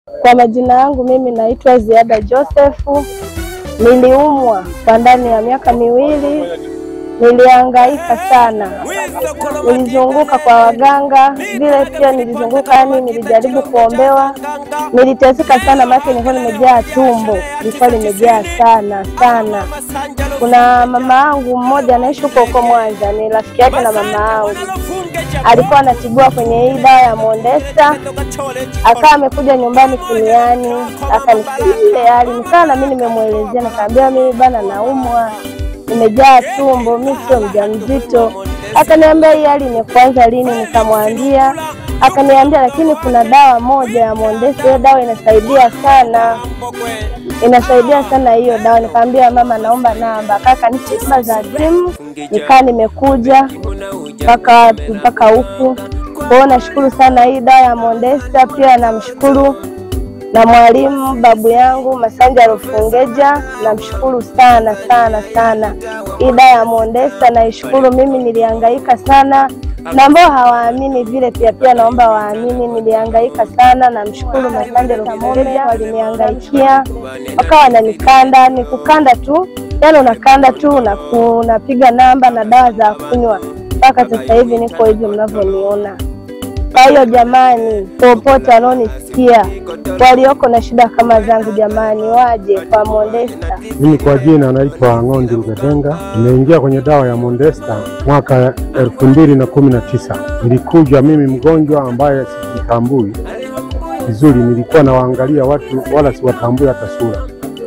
Kwa majina yangu mimi naitwa Ziada Josefu. Niliumwa kwa ndani ya miaka miwili, nilihangaika sana, nilizunguka kwa waganga vile, pia nilizunguka, yani nilijaribu kuombewa, niliteseka sana, maana nilikuwa nimejaa tumbo, nilikuwa limejaa sana sana. Kuna mama yangu mmoja anaishi huko huko Mwanza, ni rafiki yake na mama yangu, alikuwa anatibiwa kwenye hii dawa ya Mondesta, akawa amekuja nyumbani kuniani, akanisikia hali nikaa na mimi nimemwelezea, nikaambia mimi bana, naumwa nimejaa tumbo, mimi sio mjamzito. Akaniambia hii hali imekuanza lini? Nikamwambia, akaniambia lakini kuna dawa moja ya Mondesta, hiyo dawa inasaidia sana, inasaidia sana hiyo dawa. Nikamwambia mama, naomba namba. Kaka nipe namba za simu, nikaa nimekuja mpaka mpaka huku. Kwa hiyo nashukuru sana hii dawa ya Mondesta. Pia namshukuru na mwalimu babu yangu Masanja Rufungeja, namshukuru sana sana sana. Hii dawa ya Mondesta naishukuru. Mimi nilihangaika sana na ambao hawaamini vile pia pia naomba waamini, nilihangaika sana. Namshukuru Masanja Rufungeja, walinihangaikia wakawa wananikanda, ni kukanda tu, yani unakanda tu unaku- unapiga namba na dawa za kunywa mpaka sasa hivi niko hivi mnavyoniona. Kwa hiyo jamani, popote wanaonisikia walioko na shida kama zangu, jamani, waje kwa Mondesta. Mimi kwa jina naitwa Ng'ondi Lugetenga. Nimeingia kwenye dawa ya Mondesta mwaka elfu mbili na kumi na tisa. Nilikuja mimi mgonjwa ambaye sijitambui vizuri, nilikuwa nawaangalia watu wala siwatambui hata sura.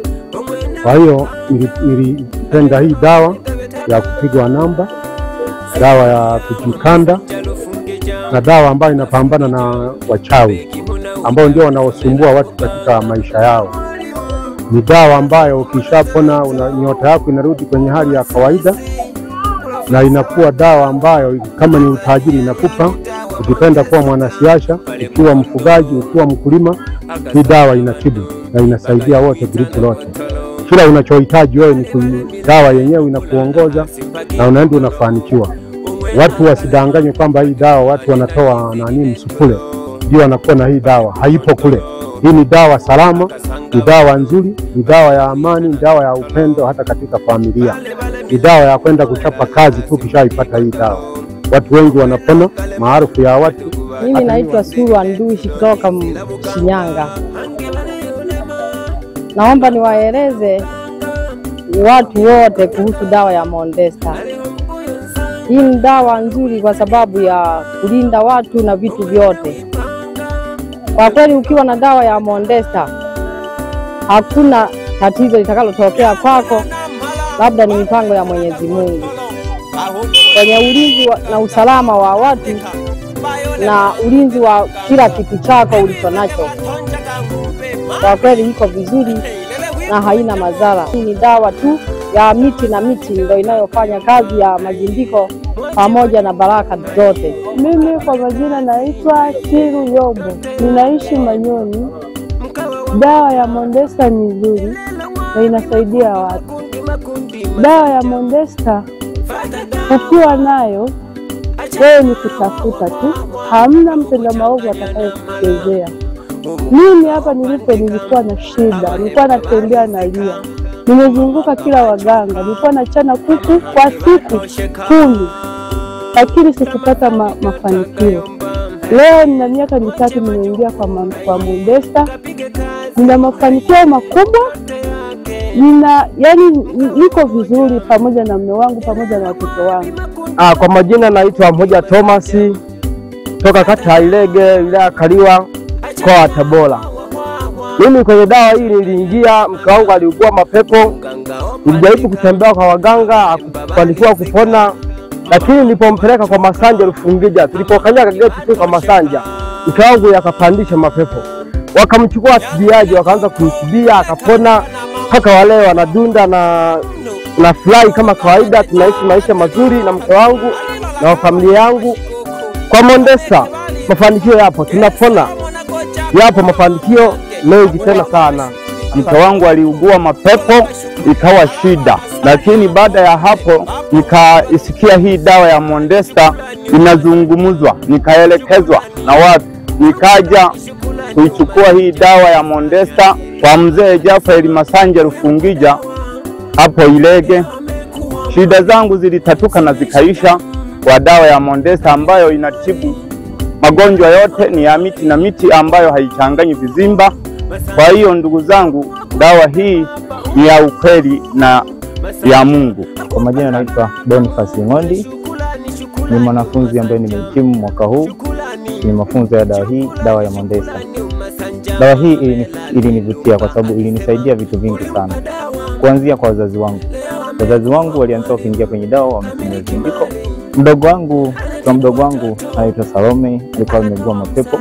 Kwa hiyo nili- nilipenda hii dawa ya kupigwa namba, dawa ya kujikanda na dawa ambayo inapambana na wachawi ambao ndio wanaosumbua watu katika maisha yao ni dawa ambayo ukishapona una nyota yako inarudi kwenye hali ya kawaida, na inakuwa dawa ambayo kama ni utajiri inakupa. Ukipenda kuwa mwanasiasa, ukiwa mfugaji, ukiwa mkulima, hii dawa inatibu na inasaidia wote, grupu lote. Kila unachohitaji wewe ni kui- dawa yenyewe inakuongoza na unaenda unafanikiwa. Watu wasidanganywe kwamba hii dawa watu wanatoa nani msukule ndio wanakuwa na hii dawa, haipo kule. Hii ni dawa salama, ni dawa nzuri, ni dawa ya amani, ni dawa ya upendo hata katika familia. Ni dawa ya kwenda kuchapa kazi tu ukishaipata hii dawa. Watu wengi wanapona, maarufu ya watu. Mimi naitwa Suru Ndushi kutoka M- Shinyanga. Naomba niwaeleze watu wote kuhusu dawa ya Mondesta. Hii ni dawa nzuri kwa sababu ya kulinda watu na vitu vyote. Kwa kweli, ukiwa na dawa ya Mondesta hakuna tatizo litakalotokea kwako, labda ni mipango ya Mwenyezi Mungu kwenye ulinzi wa- na usalama wa watu na ulinzi wa kila kitu chako ulicho nacho. Kwa kweli iko vizuri na haina madhara. Hii ni dawa tu ya miti na miti ndio inayofanya kazi ya majimbiko pamoja na baraka zote. Mimi kwa majina naitwa Siru Yombo, ninaishi Manyoni. Dawa ya Mondesta ni nzuri na inasaidia watu. Dawa ya Mondesta ukiwa nayo wewe ni kutafuta tu, hamna mtenda maovu atakayekuchezea. Mimi hapa nilipo nilikuwa na shida, nilikuwa natembea nalia, nimezunguka kila waganga, nilikuwa nachana kuku kwa siku kumi, lakini sikupata ma, mafanikio. Leo nina miaka mitatu nimeingia kwa, ma, kwa Mondesta, nina mafanikio makubwa, nina yani niko vizuri pamoja na mume wangu pamoja na watoto wangu. Ah, kwa majina naitwa Mmoja Thomas toka kata ya Ilege wilaya ya Kaliwa mkoa wa Tabora. Mimi kwenye dawa hii niliingia, mke wangu aliugua mapepo, nilijaribu kutembea kwa waganga, hakufanikiwa kupona, lakini nilipompeleka kwa Masanja Rufungija, tulipokanyaga geti tu kwa Masanja, mke wangu yakapandisha mapepo, wakamchukua tibiaji, wakaanza kumtibia akapona, mpaka wale wanadunda na na furahi kama kawaida, tunaishi maisha mazuri na mke wangu na familia yangu. Kwa Mondesta mafanikio yapo, tunapona, yapo mafanikio mengi tena sana. mke wangu aliugua mapepo ikawa shida, lakini baada ya hapo nikaisikia hii dawa ya Mondesta inazungumzwa, nikaelekezwa na watu, nikaja kuichukua hii dawa ya Mondesta kwa mzee Jafari Masanja Rufungija hapo Ilege. Shida zangu zilitatuka na zikaisha kwa dawa ya Mondesta ambayo inatibu magonjwa yote, ni ya miti na miti ambayo haichanganyi vizimba. Kwa hiyo ndugu zangu, dawa hii ni ya ukweli na ya Mungu. Kwa majina naitwa Boniface Ng'ondi, ni mwanafunzi ambaye nimehitimu mwaka huu ni mafunzo ya dawa hii, dawa ya Mondesta. Dawa hii ilini- ilinivutia kwa sababu ilinisaidia vitu vingi sana, kuanzia kwa wazazi wangu. Wazazi wangu walianza kuingia kwenye dawa, wametumia zindiko. Mdogo wangu kwa mdogo wangu anaitwa Salome, alikuwa ameugua mapepo,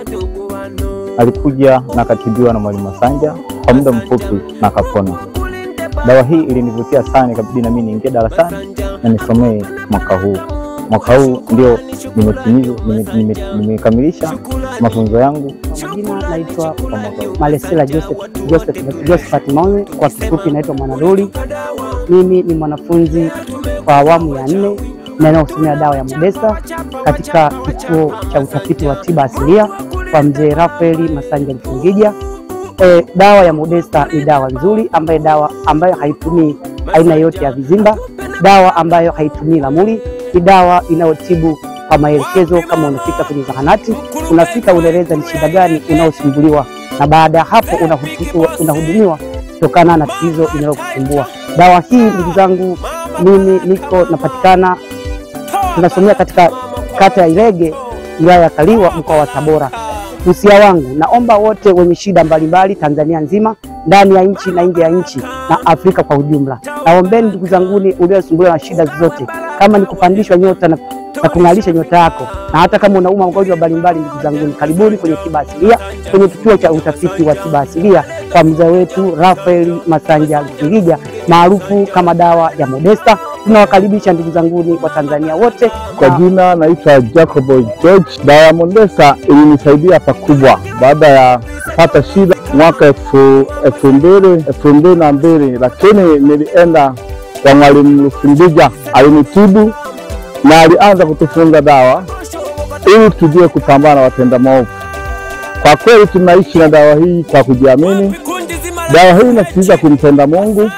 alikuja na akatibiwa na mwalimu Masanja kwa muda mfupi na akapona. Dawa hii ilinivutia sana, ikabidi na mimi niingie darasani na nisomee mwaka huu. Mwaka huu ndio nimetimiza nime- nime- nimekamilisha mafunzo yangu Jina naitwa kwa mwaka huu. Malesela Joseph, Joseph, Josephat Maune, kwa kifupi naitwa Mwanaruli. Mimi ni mwanafunzi wa awamu ya nne ninayosomea dawa ya Modesta katika kituo cha utafiti wa tiba asilia kwa mzee Rafaeli Masanja Mfungija. E, dawa ya Modesta ni dawa nzuri ambayo dawa ambayo haitumii aina yote ya vizimba, dawa ambayo haitumii lamuli, ni dawa inayotibu kwa maelekezo. Kama unafika kwenye zahanati, unafika unaeleza ni shida gani unaosumbuliwa, na baada ya hapo unahutu- unahudumiwa kutokana na tatizo linalokusumbua. Dawa hii ndugu zangu, mimi niko napatikana, tunasomea katika kata ya Ilege, wilaya ya Kaliwa, mkoa wa Tabora. Usia wangu, naomba wote wenye shida mbalimbali Tanzania nzima, ndani ya nchi na nje ya nchi na Afrika kwa ujumla, naombeni ndugu zanguni uliosumbuliwa na shida zote, kama ni kupandishwa nyota na, na kung'alisha nyota yako, na hata kama unauma magonjwa mbalimbali, ndugu zanguni, karibuni kwenye tiba asilia, kwenye kituo cha utafiti wa tiba asilia kwa mzee wetu Rafael Masanja Mfirija maarufu kama dawa ya Modesta. Tunawakaribisha ndugu zanguni wa Tanzania wote Kwa jina naitwa Jacobo George. Dawa ya Mondesta ilinisaidia pakubwa baada ya kupata shida mwaka elfu elfu mbili elfu mbili na mbili, lakini nilienda kwa mwalimu Lufumbija, alinitibu na alianza kutufunza dawa ili tujue kupambana na watenda maovu. Kwa kweli tunaishi na dawa hii kwa kujiamini. Dawa hii inasisitiza kumpenda Mungu,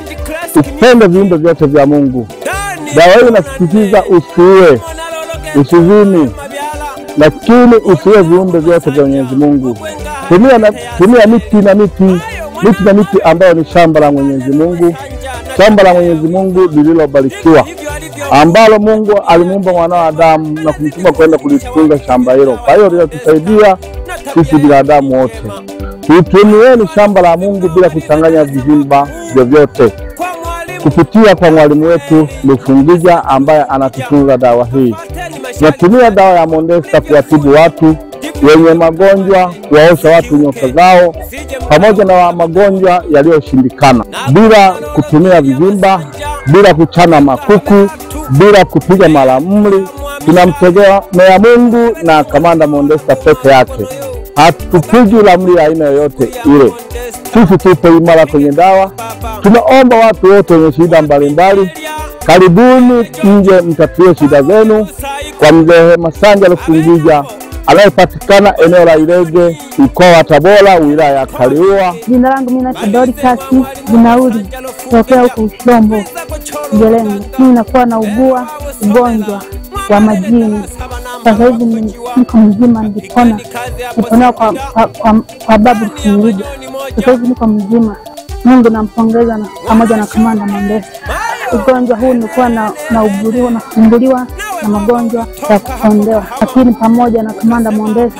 upende viumbe vyote vya Mungu. Dawa hii inasisitiza usiue, usizini, lakini usiue viumbe vyote vya Mwenyezi Mungu. Tumia, na, tumia miti na miti miti na miti ambayo ni shamba la Mwenyezi Mungu, shamba la Mwenyezi Mungu lililobarikiwa ambalo Mungu alimuumba mwanadamu na kumtuma kwenda kulitunza shamba hilo. Kwa hiyo linatusaidia sisi binadamu wote, tuitumieni shamba la Mungu bila kuchanganya vizimba vyovyote kupitia kwa mwalimu wetu Lufungija ambaye anatutunza dawa hii. Tunatumia dawa ya Mondesta kuwatibu watu wenye magonjwa, kuwaosha watu nyota zao, pamoja na magonjwa yaliyoshindikana, bila kutumia vizimba, bila kuchana makuku, bila kupiga malamli. Tunamtegemea Mungu na kamanda Mondesta peke yake, hatupigi lamli ya aina yoyote ile. Sisi tupo imara kwenye dawa. Tunaomba watu wote wenye shida mbalimbali, karibuni nje mtatue shida zenu kwa mzee Masanja Lufungija anayepatikana eneo la Ilege, mkoa wa Tabora, wilaya ya Kaliua. Jina langu mimi naitwa Dorcas Binauri tokea huko Ushombo Gereni. Mimi nakuwa naugua ugonjwa wa majini. Sasa hivi ni- niko mzima, nilipona niponewa kwa, kwa, kwa, kwa babu Kimilija. Sasa hivi niko mzima. Mungu nampongeza na pamoja na kamanda Mondesa. Ugonjwa huu nilikuwa na nauguliwa na kusumbuliwa na magonjwa ya kukondewa, lakini pamoja na kamanda Mondesa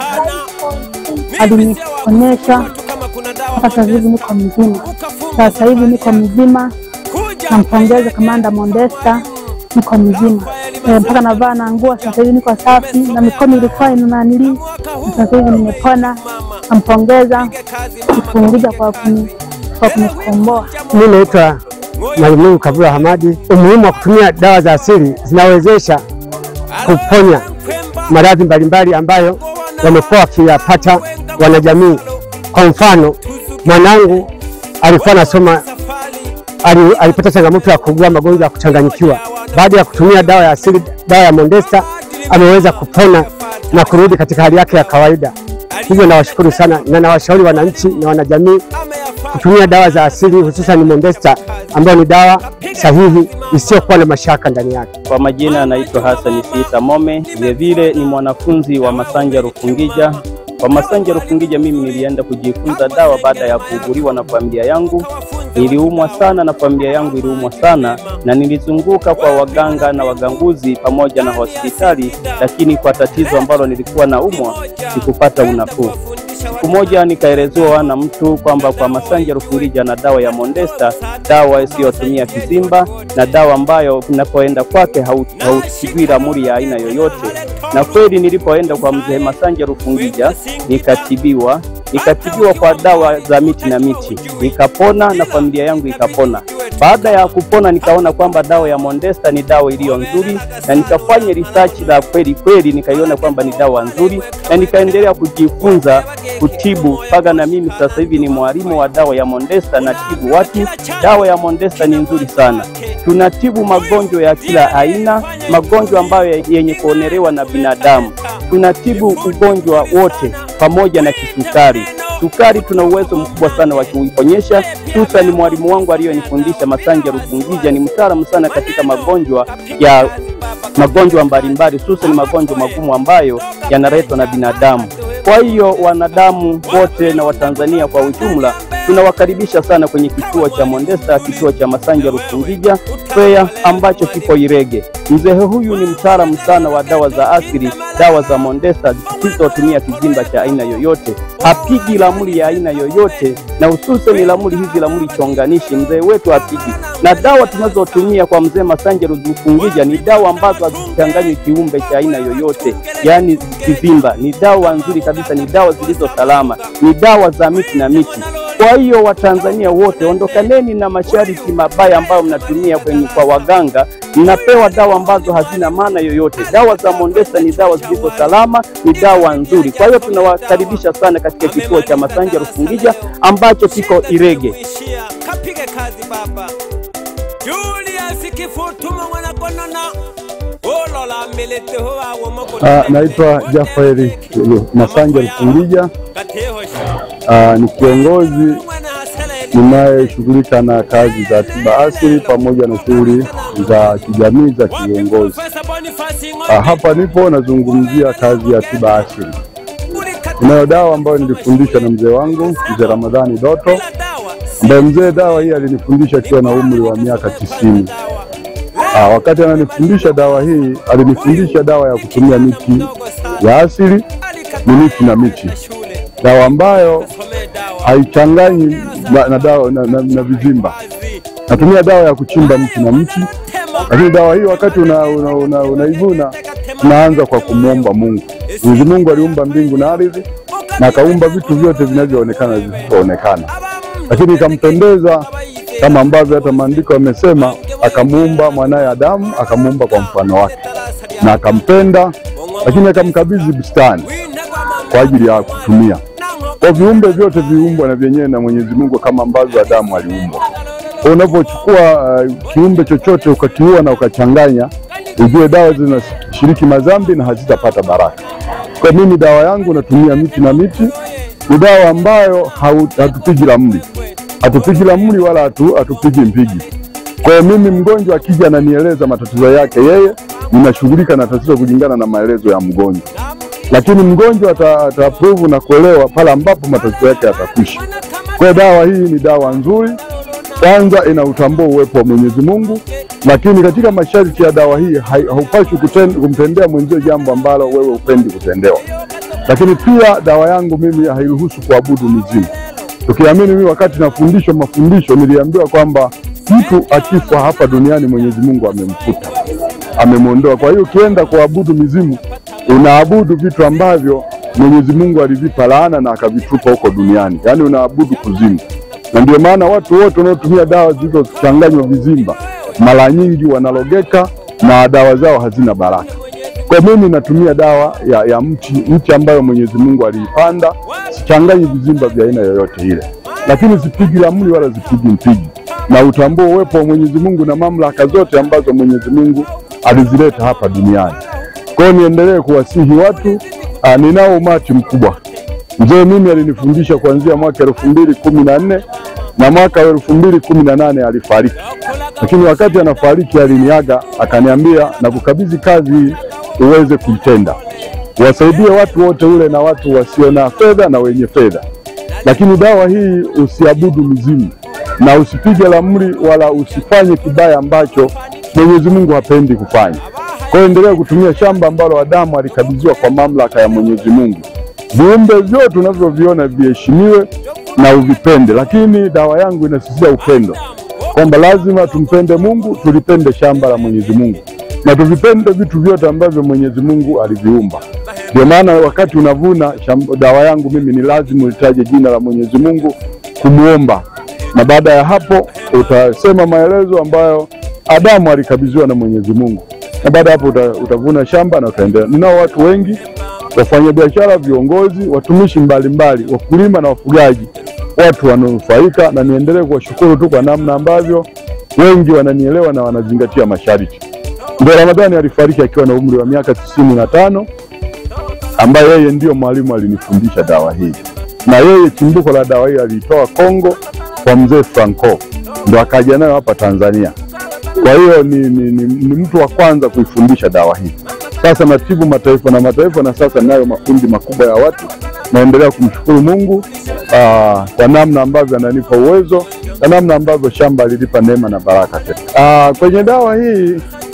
alinionyesha mpaka sasa hivi niko mzima. Sasa hivi niko mzima, nampongeza kamanda Mondesta, niko mzima e, mpaka navaa na nguo. Sasa hivi niko safi na mikono ilikuwa inananili, na sasa hivi nimepona. Nampongeza Kifungija kwa kuni kwa kunikomboa. Mimi naitwa Mwalimu Kabula Hamadi. Umuhimu wa kutumia dawa za asili zinawezesha kuponya maradhi mbalimbali ambayo wamekuwa wakiyapata wanajamii. Kwa mfano, mwanangu alikuwa anasoma ali- alipata changamoto ya kuugua magonjwa ya kuchanganyikiwa. Baada ya kutumia dawa ya asili, dawa ya Mondesta, ameweza kupona na kurudi katika hali yake ya kawaida. Hivyo nawashukuru sana na nawashauri wananchi na wanajamii kutumia dawa za asili hususan Mondesta ambayo ni dawa sahihi isiyokuwa na mashaka ndani yake. Kwa majina anaitwa Hassan Siita Mome, vilevile ni mwanafunzi wa Masanja Rufungija. Kwa Masanja Rufungija mimi nilienda kujifunza dawa baada ya kuuguriwa na familia yangu. Niliumwa sana na familia yangu iliumwa sana, na nilizunguka kwa waganga na waganguzi pamoja na hospitali, lakini kwa tatizo ambalo nilikuwa na umwa sikupata unafuu. Siku moja nikaelezewa na mtu kwamba kwa Masanja Rufungija na dawa ya Mondesta, dawa isiyotumia kizimba na dawa ambayo unapoenda kwake hausigwi ramli ya aina yoyote. Na kweli nilipoenda kwa mzee Masanja Rufungija nikatibiwa, nikatibiwa kwa dawa za miti na miti, nikapona na familia yangu ikapona. Baada ya kupona nikaona kwamba dawa ya Mondesta ni dawa iliyo nzuri, na nikafanya research la kweli kweli, nikaiona kwamba ni dawa nzuri, na nikaendelea kujifunza kutibu mpaka na mimi sasa hivi ni mwalimu wa dawa ya Mondesta na tibu watu. Dawa ya Mondesta ni nzuri sana, tunatibu magonjwa ya kila aina, magonjwa ambayo yenye kuonelewa na binadamu. Tunatibu ugonjwa wote pamoja na kisukari. Sukari tuna uwezo mkubwa sana wa kuiponyesha. Tusa ni mwalimu wangu aliyonifundisha Masanja Rufungija, ni mtaalamu sana katika magonjwa ya magonjwa mbalimbali, hususan magonjwa magumu ambayo yanaletwa na binadamu. Kwa hiyo wanadamu wote na Watanzania kwa ujumla tunawakaribisha sana kwenye kituo cha Mondesta, kituo cha Masanja Rufungija Fair ambacho kipo Irege. Mzee huyu ni mtaalamu sana wa dawa za asili, dawa za Mondesta zisizotumia kizimba cha aina yoyote, hapigi ramli ya aina yoyote, na hususan ramli hizi ramli chonganishi, mzee wetu hapigi. Na dawa tunazotumia kwa mzee Masanja Rufungija ni dawa ambazo hazichanganywi kiumbe cha aina yoyote, yaani kizimba. Ni dawa nzuri kabisa, ni dawa zilizo salama, ni dawa za miti na miti. Kwa hiyo Watanzania wote ondokaneni na masharti mabaya ambayo mnatumia kwenye kwa waganga, mnapewa dawa ambazo hazina maana yoyote. Dawa za Mondesta ni dawa zilizo salama, ni dawa nzuri. Kwa hiyo tunawakaribisha sana katika kituo cha Masanja Rufungija ambacho kiko Irege. Kapige kazi baba Julius Kifutuma mwanakonona olola melete ho awo moko Ah, naitwa Jafari Masanja Rufungija. Ah, ni kiongozi ninayeshughulika na kazi za tiba asili pamoja na shughuli za kijamii za kiongozi. Ah, hapa nipo nazungumzia kazi ya tiba asili. Inayo dawa ambayo nilifundishwa na mzee wangu mzee Ramadhani Doto, ambaye mzee dawa hii alinifundisha akiwa na umri wa miaka tisini. Ah, wakati ananifundisha dawa hii alinifundisha dawa ya kutumia miti ya asili, ni miti na miti, dawa ambayo haichanganyi na, na, dawa, na, na, na vizimba. Natumia dawa ya kuchimba mti na mti, lakini dawa hii wakati unaivuna una, una, unaivuna, tunaanza kwa kumwomba Mungu. Mwenyezi Mungu aliumba mbingu na ardhi na akaumba vitu vyote vinavyoonekana na visivyoonekana, lakini ikampendeza kama ambavyo hata maandiko yamesema, akamuumba mwanaye Adamu, akamuumba kwa mfano wake na akampenda, lakini akamkabidhi bustani kwa ajili ya kutumia. Kwa viumbe vyote viumbwa na vyenyewe na Mwenyezi Mungu kama ambavyo Adamu aliumbwa. Kwa unapochukua uh, kiumbe chochote ukakiua na ukachanganya, ujue dawa zinashiriki madhambi na hazitapata baraka. Kwa mimi dawa yangu natumia miti na miti, ni dawa ambayo hau- hatupigi ramli, hatupigi ramli wala hatu, hatupigi mpigi. Kwa hiyo mimi mgonjwa akija ananieleza matatizo yake yeye, ninashughulika na tatizo kulingana na maelezo ya mgonjwa, lakini mgonjwa ata, ata approve na kuelewa pale ambapo matatizo yake yatakwisha. Kwa hiyo dawa hii ni dawa nzuri, kwanza inautambua uwepo wa Mwenyezi Mungu, lakini katika masharti ya dawa hii hai- haupaswi kuten- kumtendea mwenzio jambo ambalo wewe upendi kutendewa. Lakini pia dawa yangu mimi hairuhusu kuabudu mizimu. Tukiamini mimi, wakati nafundishwa mafundisho, niliambiwa kwamba mtu akifa hapa duniani Mwenyezi Mungu amemfuta, amemwondoa. Kwa hiyo ukienda kuabudu mizimu, unaabudu vitu ambavyo Mwenyezi Mungu alivipa laana na akavitupa huko duniani, yaani unaabudu kuzimu. Na ndio maana watu wote wanaotumia dawa zilizochanganywa vizimba mara nyingi wanalogeka na dawa zao hazina baraka. Kwa mimi natumia dawa ya, ya mti mti ambayo Mwenyezi Mungu aliipanda, sichanganyi vizimba vya aina yoyote ile, lakini sipigi ramli wala sipigi mpigi, na utambua uwepo wa Mwenyezi Mungu na mamlaka zote ambazo Mwenyezi Mungu alizileta hapa duniani. Kwa hiyo niendelee kuwasihi watu. Aa, ninao umati mkubwa Mzee mimi alinifundisha kuanzia mwaka elfu mbili kumi na nne na mwaka wa elfu mbili kumi na nane alifariki, lakini wakati anafariki aliniaga akaniambia, na kukabidhi kazi hii uweze kuitenda, wasaidie watu wote ule na watu wasio na fedha na wenye fedha, lakini dawa hii usiabudu mizimu na usipige ramli wala usifanye kibaya ambacho Mwenyezi Mungu hapendi kufanya. Kwa hiyo endelea kutumia shamba ambalo Adamu alikabidhiwa kwa mamlaka ya Mwenyezi Mungu. Viumbe vyote unavyoviona viheshimiwe na uvipende, lakini dawa yangu inasisitiza upendo, kwamba lazima tumpende Mungu, tulipende shamba la Mwenyezi Mungu na tuvipende vitu vyote ambavyo Mwenyezi Mungu aliviumba. Ndio maana wakati unavuna shamba, dawa yangu mimi ni lazima ulitaje jina la Mwenyezi Mungu kumuomba, na baada ya hapo utasema maelezo ambayo Adamu alikabidhiwa na Mwenyezi Mungu, na baada ya hapo uta, utavuna shamba na utaendelea. Ninao watu wengi wafanyabiashara, viongozi, watumishi mbalimbali, wakulima na wafugaji, watu wanaonufaika, na niendelee kuwashukuru tu kwa namna ambavyo wengi wananielewa na wanazingatia masharti. Ndio Ramadhani alifariki akiwa na umri wa miaka tisini na tano ambaye yeye ndiyo mwalimu alinifundisha dawa hii, na yeye chimbuko la dawa hii aliitoa Kongo kwa mzee Franco, ndo akaja nayo hapa Tanzania. Kwa hiyo ni, ni, ni, ni mtu wa kwanza kuifundisha dawa hii. Sasa natibu mataifa na mataifa, na sasa nayo makundi makubwa ya watu. Naendelea kumshukuru Mungu aa, kwa namna ambavyo ananipa uwezo na namna ambavyo shamba alilipa neema na baraka tena. Aa, kwenye dawa hii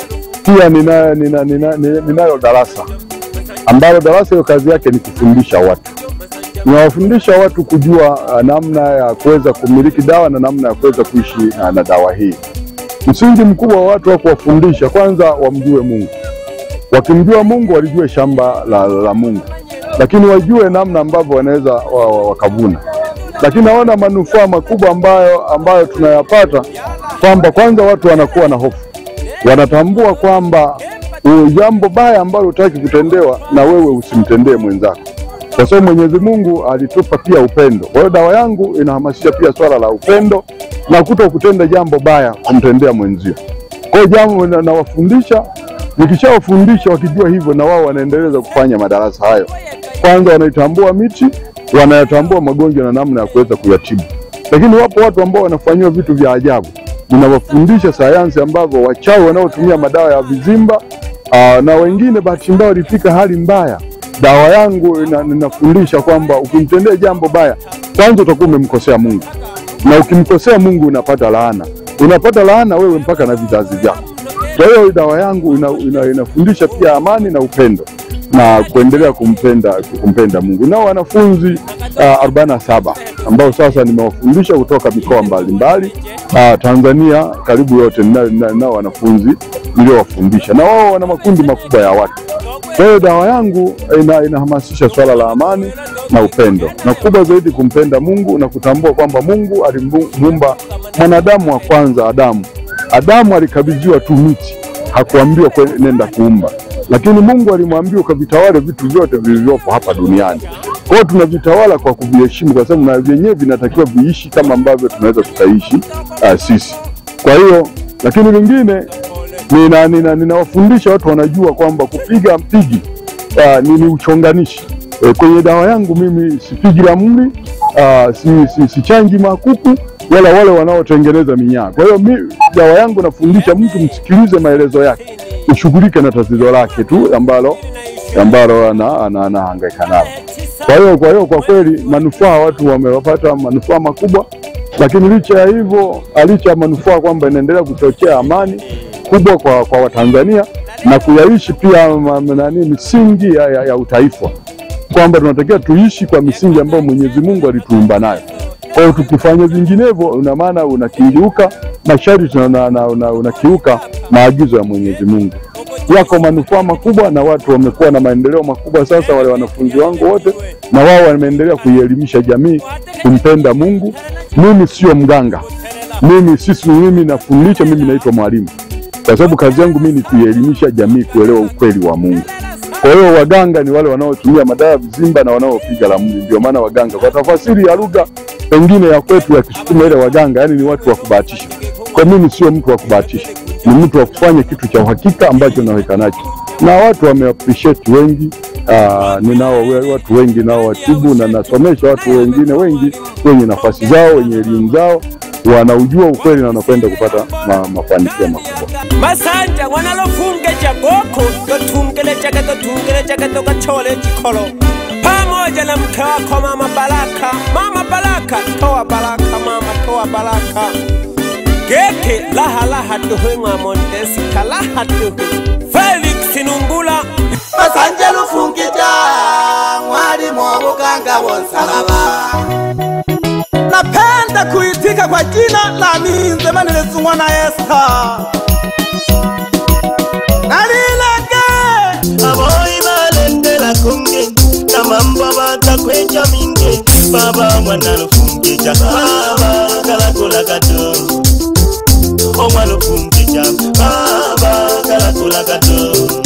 pia ninayo nina, nina, nina, ninayo darasa ambalo darasa hiyo kazi yake ni kufundisha watu ninawafundisha watu kujua uh, namna ya kuweza kumiliki dawa na namna ya kuweza kuishi uh, na dawa hii. Msingi mkubwa wa watu wa kuwafundisha, kwanza wamjue Mungu. Wakimjua Mungu, walijue shamba la, la Mungu, lakini wajue namna ambavyo wanaweza wa, wa, wakavuna. Lakini naona manufaa makubwa ambayo, ambayo tunayapata kwamba kwanza watu wanakuwa na hofu, wanatambua kwamba uh, jambo baya ambalo hutaki kutendewa na wewe usimtendee mwenzako kwa sababu Mwenyezi Mungu alitupa pia upendo. Kwa hiyo dawa yangu inahamasisha pia swala la upendo na kuto kutenda jambo baya kumtendea mwenzio. Kwa hiyo jambo na- nawafundisha, nikishawafundisha wakijua hivyo, na wao wanaendeleza kufanya madarasa hayo. Kwanza wanaitambua miti, wanayatambua magonjwa na namna ya kuweza kuyatibu. Lakini wapo watu ambao wanafanyiwa vitu vya ajabu. Ninawafundisha sayansi ambavyo wachawi wanaotumia madawa ya vizimba aa, na wengine bahati mbaya walifika hali mbaya dawa yangu ina- ninafundisha kwamba ukimtendea jambo baya, kwanza utakuwa umemkosea Mungu, na ukimkosea Mungu unapata laana, unapata laana wewe mpaka na vizazi vyako. Kwa hiyo dawa yangu ina, ina, inafundisha pia amani na upendo na kuendelea kumpenda kumpenda Mungu. Nao wanafunzi uh, arobaini na saba ambao sasa nimewafundisha kutoka mikoa mbalimbali uh, Tanzania karibu yote, ninao nina, nina wanafunzi niliowafundisha, na wao wana makundi makubwa ya watu. Kwa hiyo dawa yangu ina, inahamasisha swala la amani na upendo, na kubwa zaidi kumpenda Mungu na kutambua kwamba Mungu alimuumba mwanadamu wa kwanza Adamu. Adamu alikabidhiwa tu miti, hakuambiwa kwe- nenda kuumba, lakini Mungu alimwambia ukavitawale vitu vyote vilivyopo hapa duniani. Kwa hiyo tunavitawala kwa kuviheshimu, kwa sababu na vyenyewe vinatakiwa viishi kama ambavyo tunaweza tukaishi uh, sisi. Kwa hiyo lakini lingine nina, nina, ninawafundisha watu wanajua kwamba kupiga mpigi uh, ni, ni uchonganishi e, kwenye dawa yangu mimi sipigi ramli uh, si, si, sichanji makuku wala wale wanaotengeneza minyaa. Kwa hiyo mi dawa yangu nafundisha mtu msikilize maelezo yake, ushughulike na tatizo lake tu ambalo ambalo ana- ana- anahangaika nalo. Kwa hiyo kwa hiyo kwa kweli manufaa watu wamewapata manufaa makubwa, lakini licha ya hivyo, licha ya manufaa kwamba inaendelea kuchochea amani kubwa kwa, kwa Watanzania na kuyaishi pia ma- ma- nani misingi ya, ya, ya utaifa kwamba tunatakiwa tuishi kwa misingi ambayo Mwenyezi Mungu alituumba nayo. Kwa hiyo tukifanya vinginevyo, una maana unakiuka masharti na una- na- una- unakiuka maagizo ya Mwenyezi Mungu. Yako manufaa makubwa na watu wamekuwa na maendeleo makubwa sasa, wale wanafunzi wangu wote, na wao wameendelea kuielimisha jamii kumpenda Mungu. Mimi sio mganga, mimi sisi, mimi nafundisha, mimi naitwa mwalimu, kwa sababu kazi yangu mimi ni kuielimisha jamii kuelewa ukweli wa Mungu. Kwa hiyo waganga ni wale wanaotumia madawa ya vizimba na wanaopiga ramli, ndio maana waganga, kwa tafasiri ya lugha pengine ya kwetu ya Kisukuma, ile waganga yani ni watu wa kubahatisha. Kwa mimi sio mtu wa kubahatisha, ni mtu wa kufanya kitu cha uhakika ambacho naweka nacho, na watu wame appreciate wengi uh, ninao we- watu wengi nao watibu na nasomesha watu wengine wengi wenye nafasi zao wenye elimu zao wanaujua ukweli na wanakwenda kupata ma, mafanikio makubwa. masanja ng'wana lofungeja goko totungelejaga totungelejaga tokachole chikolo pamoja na mke wako mama Baraka. Mama Baraka, toa baraka mama, toa baraka geke laha laha duhu ng'a Mondesita laha duhu Felix Numbula masanje lufungija mwalimu wa buganga wonsalaba napenda kuitika kwa jina la minze manilezungwa na esta nalilage aboyi balendela kunge na mambo batakweja minge baba mwana lufungija baba kalakula kato omwana lufungija baba kalakula kato